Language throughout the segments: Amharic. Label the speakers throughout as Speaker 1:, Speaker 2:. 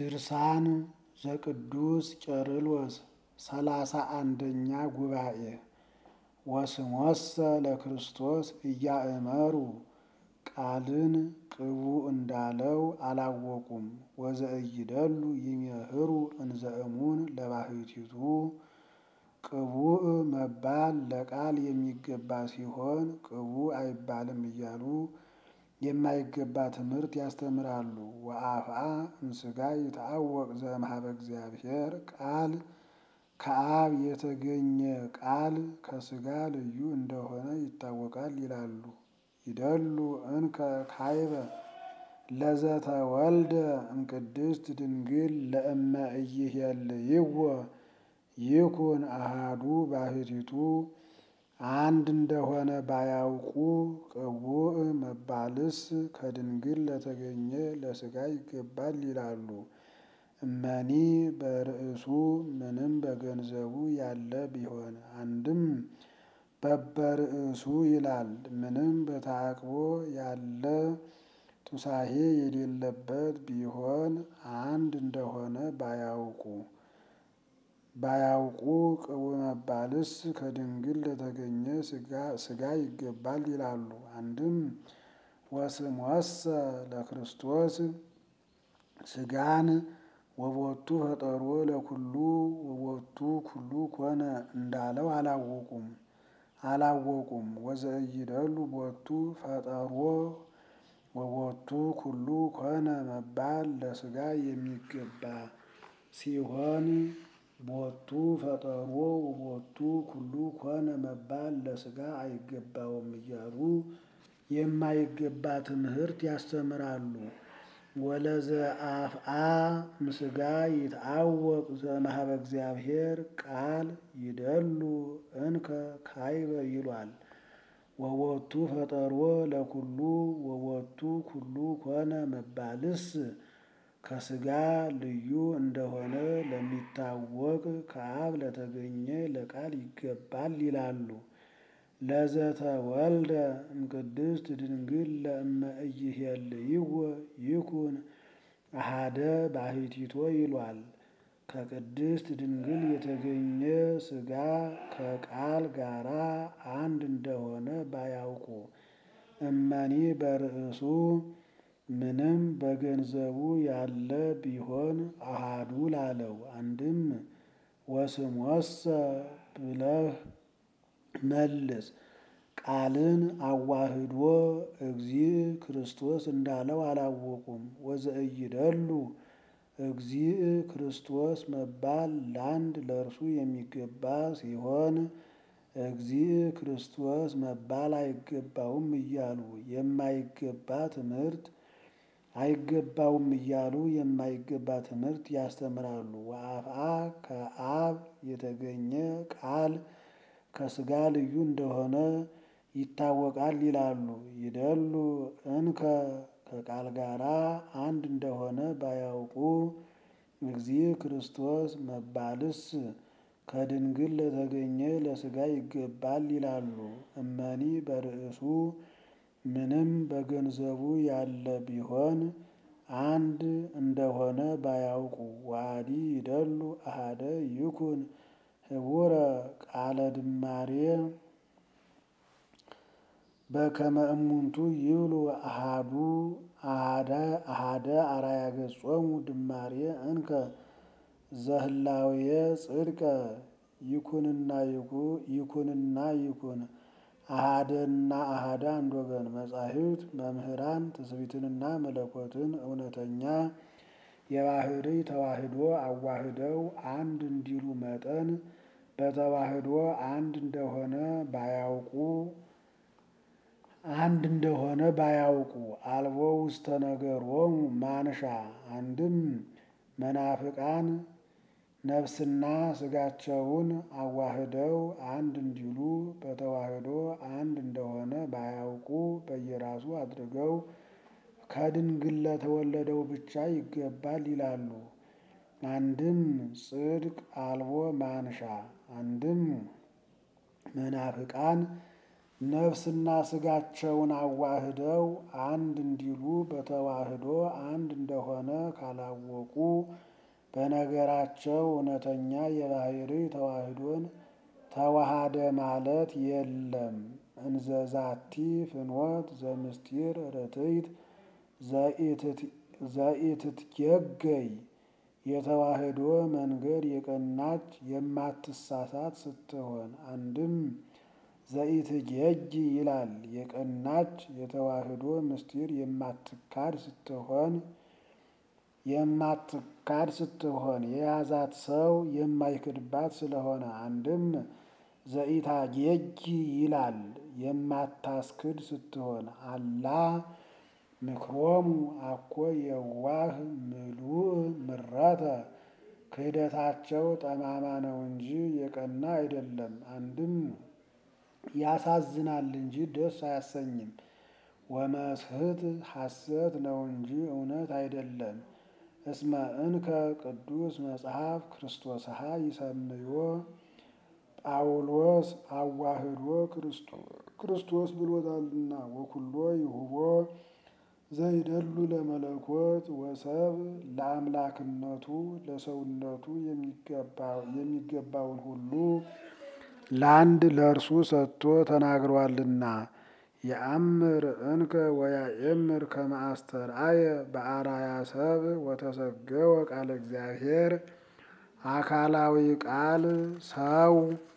Speaker 1: ድርሳን ዘቅዱስ ቄርሎስ ሰላሳ አንደኛ ጉባኤ ወስሞሰ ለክርስቶስ እያእመሩ ቃልን ቅቡ እንዳለው አላወቁም። ወዘእይደሉ ይሜህሩ እንዘእሙን ለባሕቲቱ ቅቡእ መባል ለቃል የሚገባ ሲሆን ቅቡእ አይባልም እያሉ የማይገባ ትምህርት ያስተምራሉ። ወአፍአ እምሥጋ ይትአወቅ ዘእምኀበ እግዚአብሔር ቃል ከአብ የተገኘ ቃል ከሥጋ ልዩ እንደሆነ ይታወቃል ይላሉ። ይደሉ እንከ ካይበ ለዘተወልደ እምቅድስት ድንግል ለእመ ኢይሄልይዎ ይኩን አሃዱ ባሕቲቱ አንድ እንደሆነ ባያውቁ ቅቡእ መባልስ ከድንግል ለተገኘ ለሥጋ ይገባል ይላሉ። እመኒ በርእሱ ምንም በገንዘቡ ያለ ቢሆን አንድም በበርእሱ ይላል። ምንም በተዓቅቦ ያለ ቱሳሄ የሌለበት ቢሆን አንድ እንደሆነ ባያውቁ ባያውቁ ቅቡእ መባልስ ከድንግል ለተገኘ ሥጋ ይገባል ይላሉ። አንድም ወስሞሰ ለክርስቶስ ሥጋን ወቦቱ ፈጠሮ ለኩሉ ወቦቱ ኩሉ ኮነ እንዳለው አላወቁም አላወቁም። ወዘእይደሉ ቦቱ ፈጠሮ ወቦቱ ኩሉ ኮነ መባል ለሥጋ የሚገባ ሲሆን ቦቱ ፈጠሮ ወቦቱ ኩሉ ኮነ መባል ለሥጋ አይገባውም እያሉ የማይገባ ትምህርት ያስተምራሉ። ወለዘአፍአ እምሥጋ ይትአወቅ ዘእምኀበ እግዚአብሔር ቃል ይደሉ እንከ ካይበ ይሏል። ወቦቱ ፈጠሮ ለኩሉ ወቦቱ ኩሉ ኮነ መባልስ ከሥጋ ልዩ እንደሆነ ለሚታወቅ ከአብ ለተገኘ ለቃል ይገባል ይላሉ። ለዘተወልደ እምቅድስት ድንግል ለእመ ኢይሄልይዎ ይኩን አሃደ ባሕቲቶ ይሏል። ከቅድስት ድንግል የተገኘ ሥጋ ከቃል ጋራ አንድ እንደሆነ ባያውቁ እመኒ በርእሱ ምንም በገንዘቡ ያለ ቢሆን አሃዱ ላለው አንድም ወስሞሰ ብለህ መልስ ቃልን አዋህዶ እግዚእ ክርስቶስ እንዳለው አላወቁም። ወዘእይደሉ እግዚእ ክርስቶስ መባል ለአንድ ለእርሱ የሚገባ ሲሆን እግዚእ ክርስቶስ መባል አይገባውም እያሉ የማይገባ ትምህርት አይገባውም እያሉ የማይገባ ትምህርት ያስተምራሉ። ወአፍአ ከአብ የተገኘ ቃል ከሥጋ ልዩ እንደሆነ ይታወቃል ይላሉ። ይደሉ እንከ ከቃል ጋራ አንድ እንደሆነ ባያውቁ እግዚእ ክርስቶስ መባልስ ከድንግል ለተገኘ ለሥጋ ይገባል ይላሉ። እመኒ በርእሱ ምንም በገንዘቡ ያለ ቢሆን አንድ እንደሆነ ባያውቁ ዋዲ ይደሉ አሃደ ይኩን ህቡረ ቃለ ድማሬ በከመ እሙንቱ ይብሉ አሃዱ አሃደ አራያ ገጾሙ ድማሬ እንከ ዘህላዌ ጽድቀ ይኩንና ይኩንና ይኩን አሃደና አሃደ አንድ ወገን መጻሕፍት መምህራን ትስብእትንና መለኮትን እውነተኛ የባህሪ ተዋህዶ አዋህደው አንድ እንዲሉ መጠን በተዋህዶ አንድ እንደሆነ ባያውቁ አንድ እንደሆነ ባያውቁ አልቦ ውስተ ነገሮሙ ማንሻ አንድም መናፍቃን ነፍስና ሥጋቸውን አዋህደው አንድ እንዲሉ በተዋህዶ አንድ እንደሆነ ባያውቁ በየራሱ አድርገው ከድንግል ለተወለደው ብቻ ይገባል ይላሉ። አንድም ጽድቅ አልቦ ማንሻ አንድም መናፍቃን ነፍስና ስጋቸውን አዋህደው አንድ እንዲሉ በተዋህዶ አንድ እንደሆነ ካላወቁ በነገራቸው እውነተኛ የባህሪ ተዋህዶን ተዋሃደ ማለት የለም። እንዘዛቲ ፍኖት ዘምስጢር ርትዕት ዘኢትትጌገይ የተዋህዶ መንገድ የቀናች የማትሳሳት ስትሆን አንድም ዘኢትጌጊ ይላል። የቀናች የተዋህዶ ምስጢር የማትካድ ስትሆን የማትካድ ስትሆን የያዛት ሰው የማይክድባት ስለሆነ አንድም ዘኢታጌጊ ይላል። የማታስክድ ስትሆን አላ ምክሮሙ አኮ የዋህ ምሉእ ምረተ ክህደታቸው ጠማማ ነው እንጂ የቀና አይደለም። አንድም ያሳዝናል እንጂ ደስ አያሰኝም። ወመስህት ሐሰት ነው እንጂ እውነት አይደለም። እስመ እንከ ቅዱስ መጽሐፍ ክርስቶስሃ ይሰምዮ ጳውሎስ አዋህዶ ክርስቶስ ብሎታልና ወኩሎ ይሁቦ ዘይደሉ ለመለኮት ወሰብ ለአምላክነቱ ለሰውነቱ የሚገባውን ሁሉ ለአንድ ለእርሱ ሰጥቶ ተናግሯልና። የአምር እንከ ወያኤምር ከመ አስተርአየ በአርአያ ሰብ ወተሰገወ ቃለ እግዚአብሔር አካላዊ ቃል ሰው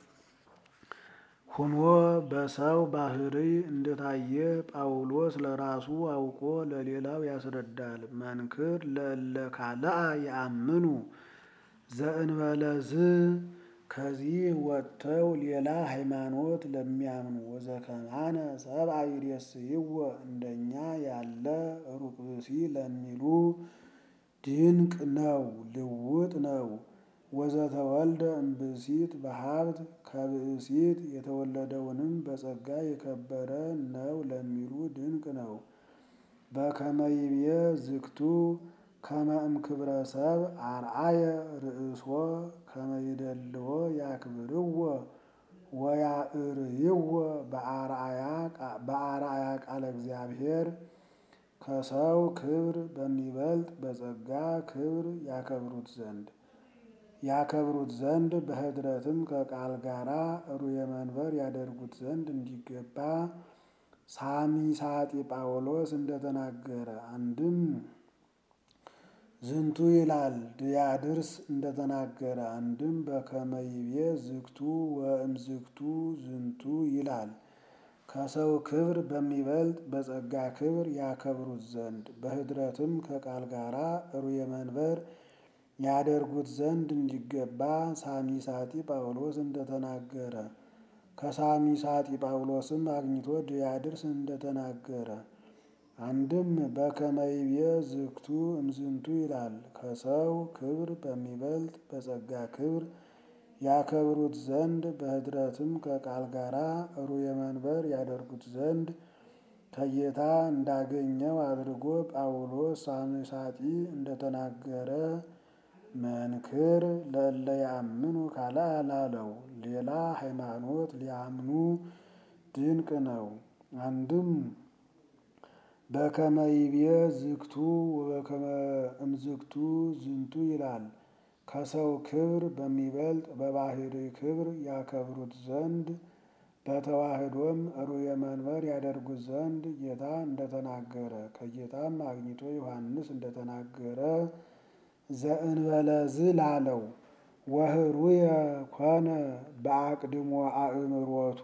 Speaker 1: ሁኖ በሰው ባህሪ እንደታየ ጳውሎስ ለራሱ አውቆ ለሌላው ያስረዳል። መንክር ለእለ ካልአ የአምኑ ዘእንበለዝ ከዚህ ወጥተው ሌላ ሃይማኖት ለሚያምኑ ወዘከማነ ሰብአ ይሬስይዎ እንደኛ ያለ ሩቅ ብእሲ ለሚሉ ድንቅ ነው፣ ልውጥ ነው። ወዘተወልደ እምብእሲት በሀብት ከብእሲት የተወለደውንም በጸጋ የከበረ ነው ለሚሉ ድንቅ ነው። በከመ ይቤ ዝግቱ ከመ እምክብረ ሰብ አርአየ ርእሶ ከመ ይደልዎ ያክብርዎ ወያእርይዎ በአርአያ ቃለ እግዚአብሔር ከሰው ክብር በሚበልጥ በጸጋ ክብር ያከብሩት ዘንድ ያከብሩት ዘንድ በኅድረትም ከቃል ጋራ ሩየ መንበር ያደርጉት ዘንድ እንዲገባ ሳሚሳጢ ጳውሎስ እንደተናገረ አንድም ዝንቱ ይላል ድያድርስ እንደተናገረ አንድም በከመ ይቤ ዝግቱ ወእምዝግቱ ዝንቱ ይላል። ከሰው ክብር በሚበልጥ በጸጋ ክብር ያከብሩት ዘንድ በኅድረትም ከቃል ጋራ ሩየ መንበር ያደርጉት ዘንድ እንዲገባ ሳሚሳጢ ጳውሎስ እንደተናገረ ከሳሚሳጢ ጳውሎስም አግኝቶ ድያድርስ እንደተናገረ አንድም በከመ ይቤ ዝግቱ እምዝንቱ ይላል። ከሰው ክብር በሚበልጥ በጸጋ ክብር ያከብሩት ዘንድ በኅድረትም ከቃል ጋራ ሩየ መንበር ያደርጉት ዘንድ ከጌታ እንዳገኘው አድርጎ ጳውሎስ ሳሚሳጢ እንደተናገረ መንክር ለእለ ያምኑ ካልአ ላለው ሌላ ሃይማኖት ሊያምኑ ድንቅ ነው። አንድም በከመ ይቤ ዝግቱ ወበከመ እምዝግቱ ዝንቱ ይላል። ከሰው ክብር በሚበልጥ በባህሪ ክብር ያከብሩት ዘንድ በተዋህዶም ሩየ መንበር ያደርጉት ዘንድ ጌታ እንደተናገረ ከጌታም አግኝቶ ዮሐንስ እንደተናገረ ዘእንበለዝ ላለው ወህሩየ ኮነ በአቅድሞ አእምሮቱ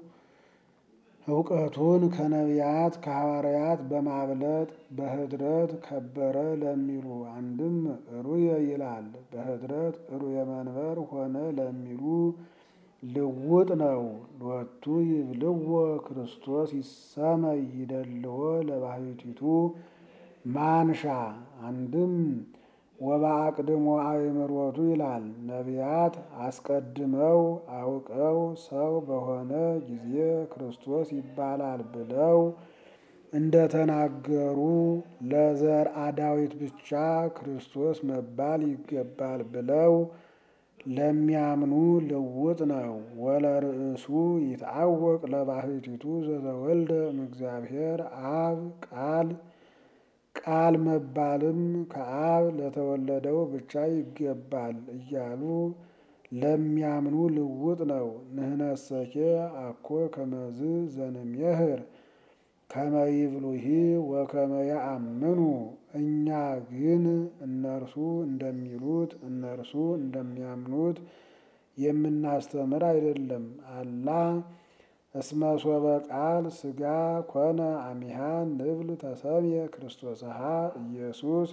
Speaker 1: እውቀቱን ከነቢያት ከሐዋርያት በማብለጥ በኅድረት ከበረ ለሚሉ አንድም ሩየ ይላል። በኅድረት ሩየ መንበር ሆነ ለሚሉ ልውጥ ነው። ሎቱ ይብልዎ ክርስቶስ ይሰመይ ይደልዎ ለባሕቲቱ ማንሻ አንድም ወበአቅድሞ አእምሮቱ ይላል። ነቢያት አስቀድመው አውቀው ሰው በሆነ ጊዜ ክርስቶስ ይባላል ብለው እንደተናገሩ ለዘርአ ዳዊት ብቻ ክርስቶስ መባል ይገባል ብለው ለሚያምኑ ልውጥ ነው። ወለርእሱ ይትአወቅ ለባሕቲቱ ዘተወልደ እምእግዚአብሔር አብ ቃል ቃል መባልም ከአብ ለተወለደው ብቻ ይገባል እያሉ ለሚያምኑ ልውጥ ነው። ንህነሰኬ አኮ ከመዝ ዘንሜህር ከመ ይብሉሂ ወከመ ያአምኑ። እኛ ግን እነርሱ እንደሚሉት እነርሱ እንደሚያምኑት የምናስተምር አይደለም። አላ እስመ ሶበ ቃል ሥጋ ኮነ አሚሃ ንብል ተሰምየ ክርስቶስሃ ኢየሱስ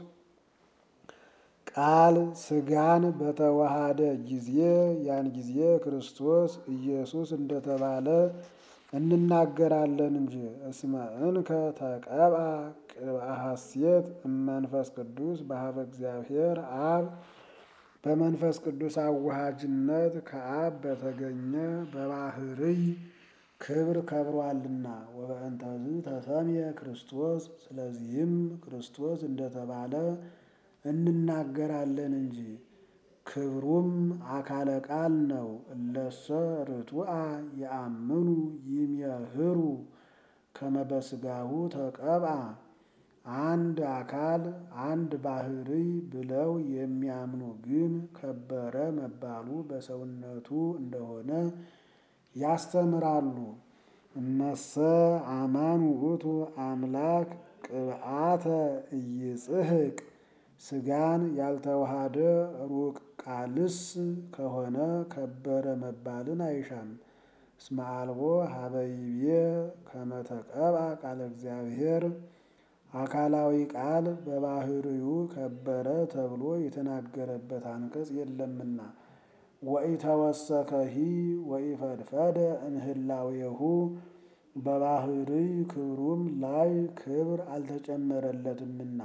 Speaker 1: ቃል ሥጋን በተዋሃደ ጊዜ ያን ጊዜ ክርስቶስ ኢየሱስ እንደተባለ እንናገራለን እንጂ። እስመ እንከ ተቀብአ ቅብአ ሐሴት እመንፈስ ቅዱስ በሀበ እግዚአብሔር አብ በመንፈስ ቅዱስ አዋሃጅነት ከአብ በተገኘ በባህርይ ክብር ከብሯልና። ወበእንተዝ ተሰምየ ክርስቶስ ስለዚህም ክርስቶስ እንደተባለ እንናገራለን እንጂ። ክብሩም አካለ ቃል ነው። እለሰ ርቱዐ የአምኑ ይሜህሩ ከመ በሥጋሁ ተቀብአ አንድ አካል አንድ ባሕርይ ብለው የሚያምኑ ግን ከበረ መባሉ በሰውነቱ እንደሆነ ያስተምራሉ። እመሰ አማን ውእቱ አምላክ ቅብአተ ኢይጽሕቅ ሥጋን ያልተዋሃደ ሩቅ ቃልስ ከሆነ ከበረ መባልን አይሻም። እስመ አልቦ ሀበ ይቤ ከመ ተቀብአ ቃለ እግዚአብሔር አካላዊ ቃል በባሕርዩ ከበረ ተብሎ የተናገረበት አንቀጽ የለምና። ወኢተወሰከሂ ወኢፈድፈደ እምህላዌሁ በባሕርይ ክብሩም ላይ ክብር አልተጨመረለትምና።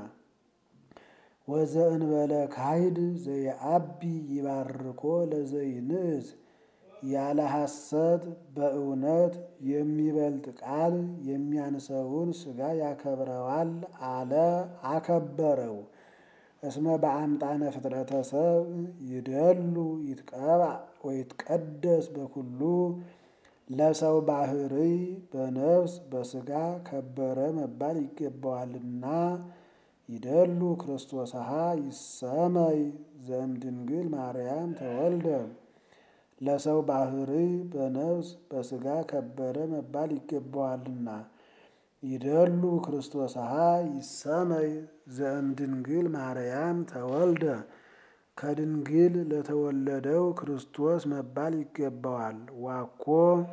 Speaker 1: ወዘእንበለ ካይድ ዘየአቢ ይባርኮ ለዘይንእስ ያለ ሐሰት በእውነት የሚበልጥ ቃል የሚያንሰውን ሥጋ ያከብረዋል አለ አከበረው። እስመ በአምጣነ ፍጥረተ ሰብ ይደሉ ይትቀብአ ወይትቀደስ በኩሉ ለሰው ባሕርይ በነፍስ በሥጋ ከበረ መባል ይገባዋልና። ይደሉ ክርስቶስሃ ይሰመይ ዘእምድንግል ማርያም ተወልደ ለሰው ባሕርይ በነፍስ በሥጋ ከበረ መባል ይገባዋልና። ይደሉ ክርስቶስሃ ይሰመይ ዘእምድንግል ማርያም ተወልደ ከድንግል ለተወለደው ክርስቶስ መባል ይገባዋል። ዋኮ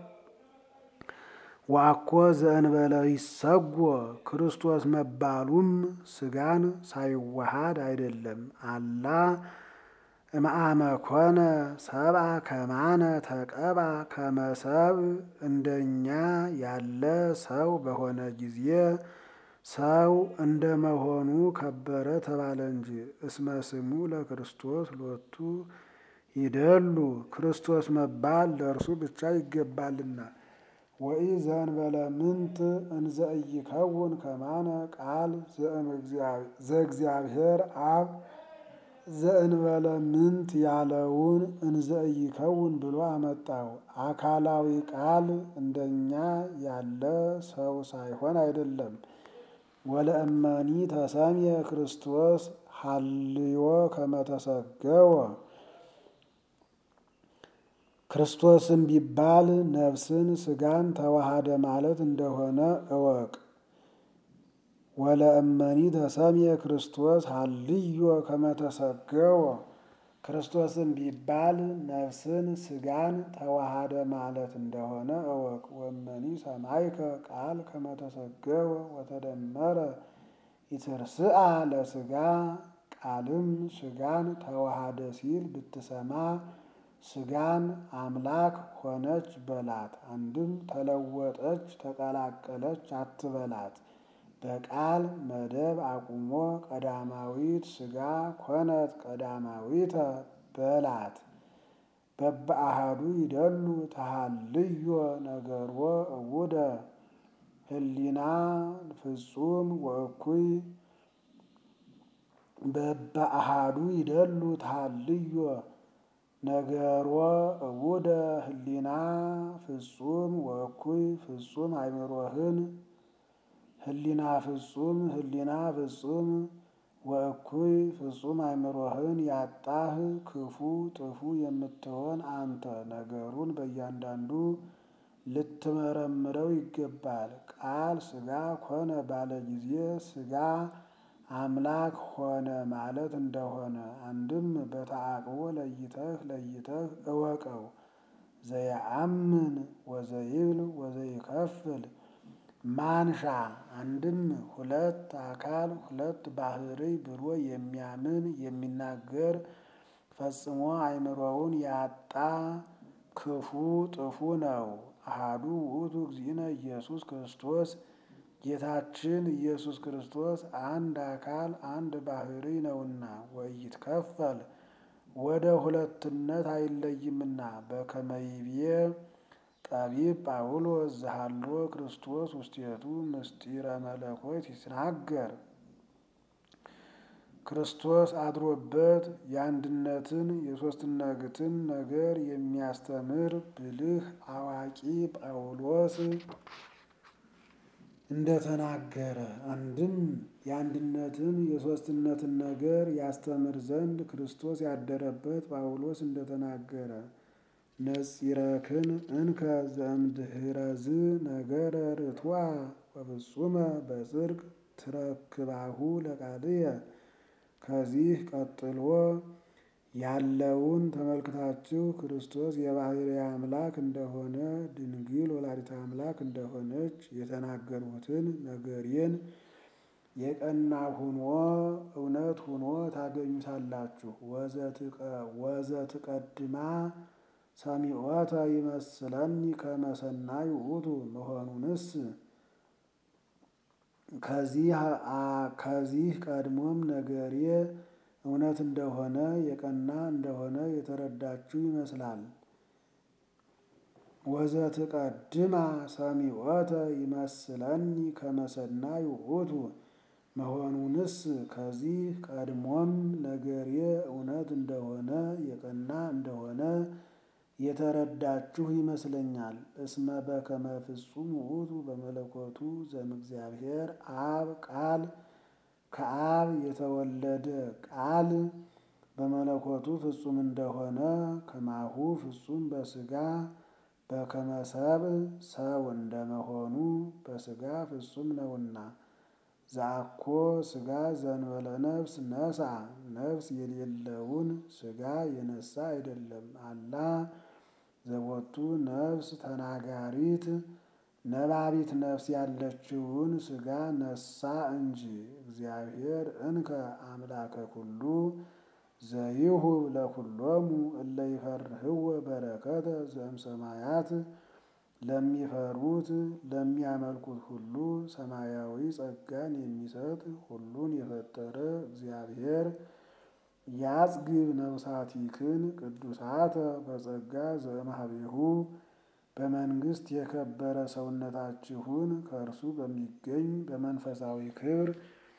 Speaker 1: ዋኮ ዘእንበለ ይሰጎ ክርስቶስ መባሉም ሥጋን ሳይዋሃድ አይደለም። አላ እምአመ ኮነ ሰብአ ከማነ ተቀብአ ከመ ሰብእ እንደኛ ያለ ሰው በሆነ ጊዜ ሰው እንደመሆኑ ከበረ ተባለ እንጂ። እስመ ስሙ ለክርስቶስ ሎቱ ይደሉ ክርስቶስ መባል ለእርሱ ብቻ ይገባልና። ወኢ ዘእንበለ ምንት እንዘ ኢይከውን ከማነ ቃል ዘእግዚአብሔር አብ ዘእንበለ ምንት ያለውን እንዘ ኢይከውን ብሎ አመጣው። አካላዊ ቃል እንደኛ ያለ ሰው ሳይሆን አይደለም። ወለእመኒ ተሰምየ ክርስቶስ ሀልዮ ከመ ተሰገወ ክርስቶስም ቢባል ነፍስን ሥጋን ተዋሃደ ማለት እንደሆነ እወቅ። ወለእመኒ ተሰምየ ክርስቶስ ሀልዮ ከመ ተሰገወ ክርስቶስም ቢባል ነፍስን ሥጋን ተዋሃደ ማለት እንደሆነ እወቅ። ወመኒ ሰማይከ ቃል ከመ ተሰገወ ወተደመረ ይትርስአ ለሥጋ ቃልም ሥጋን ተዋሃደ ሲል ብትሰማ ሥጋን አምላክ ሆነች በላት። አንድም ተለወጠች ተቀላቀለች አትበላት። በቃል መደብ አቁሞ ቀዳማዊት ሥጋ ኮነት ቀዳማዊተ በላት። በበአሃዱ ይደሉ ተሃልዮ ነገርዎ እውደ ህሊና ፍጹም ወእኩይ በበአሃዱ ይደሉ ተሃልዮ ነገሮ እቡደ ህሊና ፍጹም ወእኩይ ፍጹም አይምሮህን ህሊና ፍጹም ህሊና ፍጹም ወእኩይ ፍጹም አይምሮህን ያጣህ ክፉ ጥፉ የምትሆን አንተ ነገሩን በእያንዳንዱ ልትመረምረው ይገባል። ቃል ሥጋ ኮነ ባለ ጊዜ ሥጋ አምላክ ሆነ ማለት እንደሆነ አንድም በተዓቅቦ ለይተህ ለይተህ እወቀው። ዘየአምን ወዘይብል ወዘይከፍል ማንሻ አንድም ሁለት አካል ሁለት ባሕርይ ብሎ የሚያምን የሚናገር ፈጽሞ አእምሮውን ያጣ ክፉ ጥፉ ነው። አሃዱ ውእቱ እግዚእነ ኢየሱስ ክርስቶስ ጌታችን ኢየሱስ ክርስቶስ አንድ አካል አንድ ባሕርይ ነውና ወይትከፈል ወደ ሁለትነት አይለይምና በከመ ይቤ ጠቢብ ጳውሎስ ዘሃሎ ክርስቶስ ውስቴቱ ምስጢረ መለኮት ይትናገር ክርስቶስ አድሮበት የአንድነትን የሦስትነትን ነገር የሚያስተምር ብልህ አዋቂ ጳውሎስ እንደተናገረ አንድም የአንድነትን የሦስትነትን ነገር ያስተምር ዘንድ ክርስቶስ ያደረበት ጳውሎስ እንደተናገረ ነጺረክን እንከ ዘእምድኅረዝ ነገረ ርቱዐ ወፍጹመ በጽድቅ ትረክባሁ ለቃልየ ከዚህ ቀጥሎ ያለውን ተመልክታችሁ ክርስቶስ የባሕርይ አምላክ እንደሆነ ድንግል ወላዲተ አምላክ እንደሆነች የተናገርሁትን ነገሬን የቀና ሁኖ እውነት ሁኖ ታገኙታላችሁ። ወዘትቀድማ ሰሚዖተ ይመስለኒ ከመ ሰናይ ውእቱ መሆኑንስ ከዚህ ቀድሞም ነገሬ እውነት እንደሆነ የቀና እንደሆነ የተረዳችሁ ይመስላል። ወዘትቀድማ ሰሚዖተ ይመስለኒ ከመ ሰናይ ውእቱ መሆኑንስ ከዚህ ቀድሞም ነገሬ እውነት እንደሆነ የቀና እንደሆነ የተረዳችሁ ይመስለኛል። እስመ በከመ ፍጹም ውእቱ በመለኮቱ ዘእምእግዚአብሔር አብ ቃል ከአብ የተወለደ ቃል በመለኮቱ ፍጹም እንደሆነ ከማሁ ፍጹም በሥጋ በከመ ሰብእ ሰው እንደመሆኑ በሥጋ ፍጹም ነውና። ዘአኮ ሥጋ ዘእንበለ ነፍስ ነስአ ነፍስ የሌለውን ሥጋ የነሳ አይደለም። አላ ዘቦቱ ነፍስ ተናጋሪት ነባቢት ነፍስ ያለችውን ሥጋ ነሳ እንጂ። እግዚአብሔር እንከ አምላከ ኩሉ ዘይሁብ ለኩሎሙ እለ ይፈርህዎ በረከተ ዘእምሰማያት ለሚፈሩት ለሚያመልኩት ሁሉ ሰማያዊ ጸጋን የሚሰጥ ሁሉን የፈጠረ እግዚአብሔር ያጽግብ ነፍሳቲክን ቅዱሳተ በጸጋ ዘእምኀቤሁ በመንግሥት የከበረ ሰውነታችሁን ከእርሱ በሚገኝ በመንፈሳዊ ክብር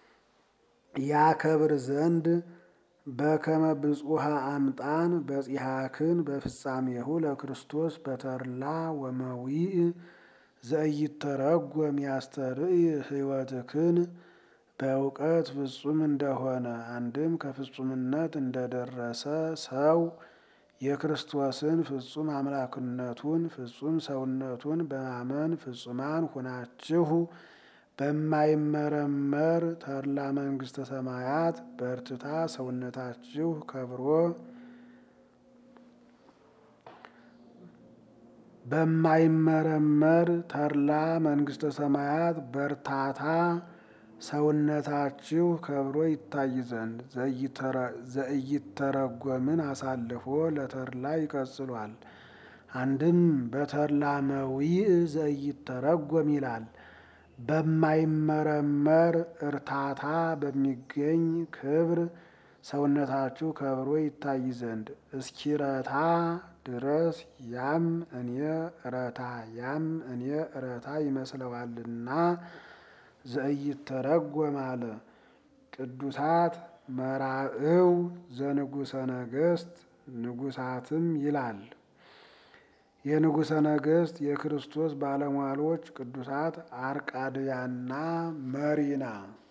Speaker 1: ያከብር ዘንድ በከመ ብፁሃ አምጣን በጺሐክን በፍጻሜሁ ለክርስቶስ በተድላ ወመዊእ ዘኢይተረጎም ያስተርእይ ሕይወትክን በእውቀት ፍጹም እንደሆነ አንድም ከፍጹምነት እንደደረሰ ሰው የክርስቶስን ፍጹም አምላክነቱን ፍጹም ሰውነቱን በማመን ፍጹማን ሁናችሁ በማይመረመር ተድላ መንግሥተ ሰማያት በርትታ ሰውነታችሁ ከብሮ በማይመረመር ተድላ መንግሥተ ሰማያት በርታታ ሰውነታችሁ ከብሮ ይታይ ዘንድ ዘኢይተረጎምን አሳልፎ ለተድላ ይቀጽሏል። አንድም በተድላ መዊእ ዘኢይተረጎም ይላል። በማይመረመር እርታታ በሚገኝ ክብር ሰውነታችሁ ከብሮ ይታይ ዘንድ እስኪረታ ድረስ ያም እኔ እረታ ያም እኔ እረታ ይመስለዋልና ዘኢይተረጎም አለ። ቅዱሳት መራእው ዘንጉሠ ነገሥት ንጉሳትም ይላል። የንጉሠ ነገሥት የክርስቶስ ባለሟሎች ቅዱሳት አርቃድያና መሪና